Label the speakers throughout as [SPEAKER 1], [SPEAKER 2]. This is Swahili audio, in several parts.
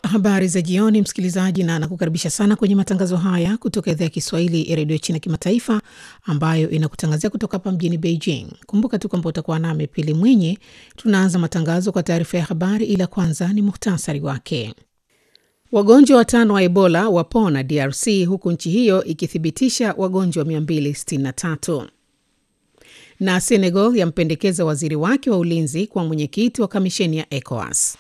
[SPEAKER 1] Habari za jioni, msikilizaji, na nakukaribisha sana kwenye matangazo haya kutoka idhaa ya Kiswahili ya redio China Kimataifa, ambayo inakutangazia kutoka hapa mjini Beijing. Kumbuka tu kwamba utakuwa nami Pili Mwinyi. Tunaanza matangazo kwa taarifa ya habari, ila kwanza ni muhtasari wake. Wagonjwa watano wa Ebola wapona DRC, huku nchi hiyo ikithibitisha wagonjwa 263 na Senegal yampendekeza waziri wake wa ulinzi kwa mwenyekiti wa kamisheni ya ECOWAS.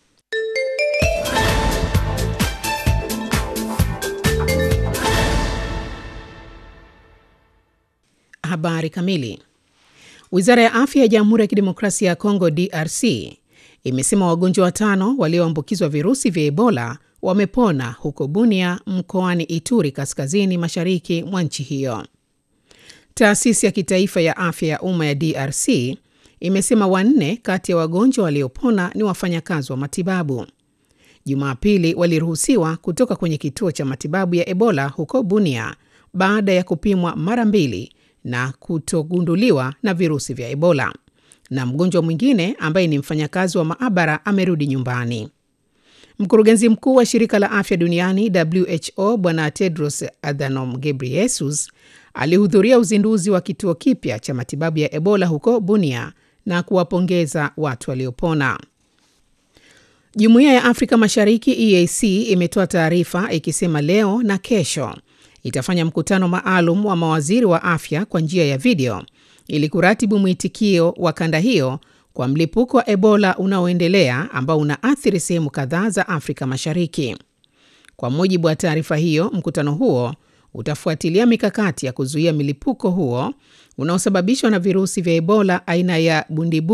[SPEAKER 1] Habari kamili. Wizara ya afya ya Jamhuri ya Kidemokrasia ya Kongo, DRC, imesema wagonjwa watano walioambukizwa virusi vya Ebola wamepona huko Bunia, mkoani Ituri, kaskazini mashariki mwa nchi hiyo. Taasisi ya kitaifa ya afya ya umma ya DRC imesema wanne kati ya wagonjwa waliopona ni wafanyakazi wa matibabu. Jumapili waliruhusiwa kutoka kwenye kituo cha matibabu ya Ebola huko Bunia baada ya kupimwa mara mbili na kutogunduliwa na virusi vya Ebola, na mgonjwa mwingine ambaye ni mfanyakazi wa maabara amerudi nyumbani. Mkurugenzi mkuu wa shirika la afya duniani WHO Bwana Tedros Adhanom Ghebreyesus alihudhuria uzinduzi wa kituo kipya cha matibabu ya Ebola huko Bunia na kuwapongeza watu waliopona. Jumuiya ya Afrika Mashariki EAC imetoa taarifa ikisema leo na kesho itafanya mkutano maalum wa mawaziri wa afya kwa njia ya video ili kuratibu mwitikio wa kanda hiyo kwa mlipuko wa Ebola unaoendelea ambao unaathiri sehemu kadhaa za Afrika Mashariki. Kwa mujibu wa taarifa hiyo, mkutano huo utafuatilia mikakati ya kuzuia milipuko huo unaosababishwa na virusi vya Ebola aina ya bundibu